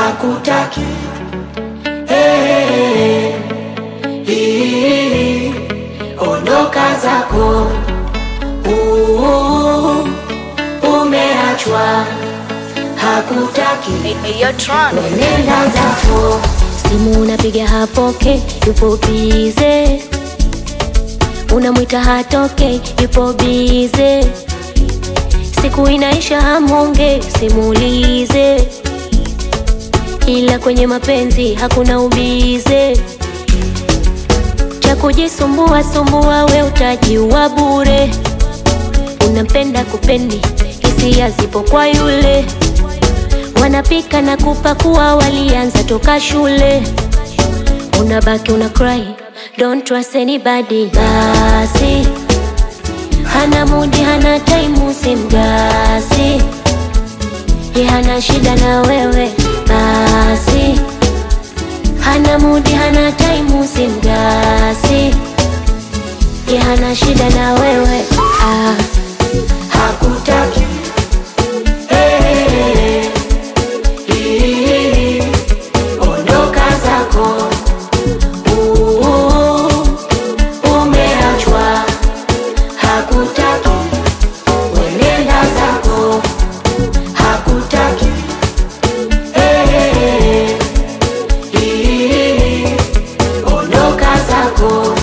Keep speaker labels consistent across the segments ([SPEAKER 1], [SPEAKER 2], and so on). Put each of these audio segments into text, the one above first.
[SPEAKER 1] hakutaki hey, hii, ondoka zako uh, umeachwa hakutaki nenda zako
[SPEAKER 2] simu unapiga hapoke, yupo bize, unamwita hatoke, yupo bize, siku inaisha hamonge, simulize, ila kwenye mapenzi hakuna ubize, cha kujisumbua sumbua, we utajiwa bure, unampenda kupendi, hisia zipo kwa yule wanapika na kupakua, walianza toka shule. Unabaki una cry, don't trust anybody. Basi hana mudi, hana time, simgasi ye, hana shida na wewe. Basi hana mudi, hana time, simgasi ye, hana shida na wewe ah.
[SPEAKER 1] hakutaki hey, hii, ondoka zako uh, umeachwa hakutaki wenenda zako hakutaki hey, hii, ondoka zako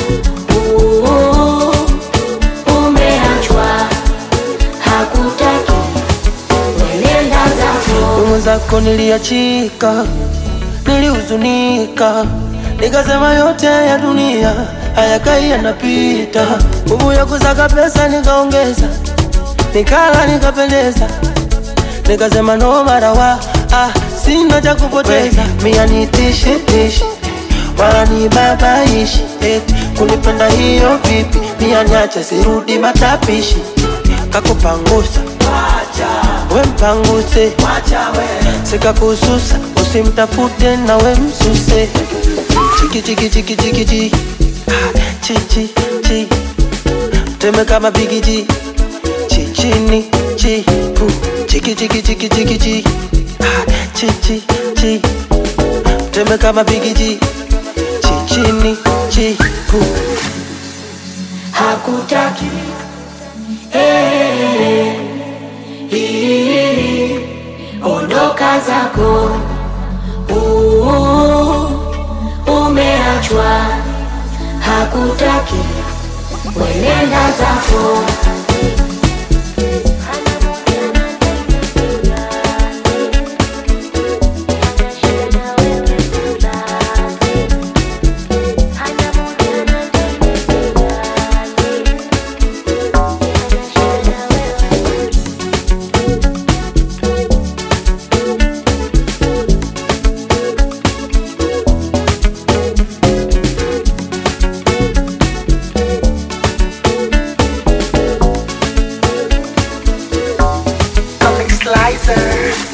[SPEAKER 1] uh, umeachwa hakutaki wenenda zako
[SPEAKER 3] mwenzako niliachika, nilihuzunika, nikasema yote ya dunia hayakai yanapita. Nguvu ya kusaka pesa nikaongeza, nikala nikapendeza, nikasema no marawa ah, sina cha kupoteza. Mia nitishi tishi wala ni babaishi eti kunipenda hiyo vipi? Mia niache sirudi matapishi, kakupangusa we mpanguse sikakususa usimtafute na we msuse chiki chiki chiki chiki chi Ah, chi chi chi teme kama bigiji chi chini chi pu chiki chiki chiki chiki chi Ah, chi chi chi teme kama bigiji chi chini chi pu
[SPEAKER 1] hakutaki hey, hii, ondoka zako uh, umeachwa hakutaki wenenda zako
[SPEAKER 3] Comic Slicer